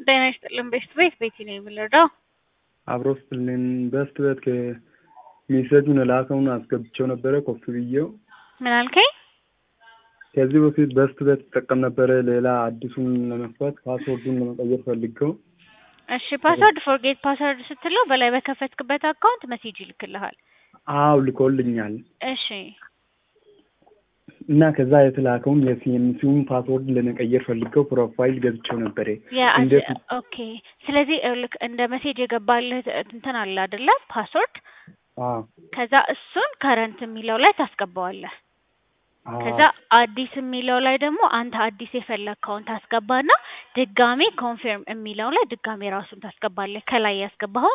ጤና ይስጥልን ቤስት ቤት ቤቲ ነው የምንረዳው። አብሮ ስትልን በስት በት ሜሴጁን ላከውን አስገብቼው ነበረ ኮፒ ብዬው። ምን አልከኝ? ከዚህ በፊት በስት በት ትጠቀም ነበረ። ሌላ አዲሱን ለመክፈት ፓስወርዱን ለመቀየር ፈልገው። እሺ ፓስወርድ ፎርጌት ፓስወርድ ስትለው በላይ በከፈትክበት አካውንት መሴጅ ይልክልሃል። አው ልኮልኛል እሺ እና ከዛ የተላከውን የሲኤምሲውን ፓስወርድ ለመቀየር ፈልገው ፕሮፋይል ገብቼው ነበረ። የአዚ እንዴት ኦኬ። ስለዚህ ልክ እንደ መሴጅ የገባልህ እንትን አለ አይደለ? ፓስወርድ አዎ ከዛ እሱን ከረንት የሚለው ላይ ታስገባዋለህ። አዎ ከዛ አዲስ የሚለው ላይ ደግሞ አንተ አዲስ የፈለግከውን ታስገባና ድጋሜ ኮንፊርም የሚለው ላይ ድጋሜ ራሱን ታስገባለህ። ከላይ ያስገባኸውን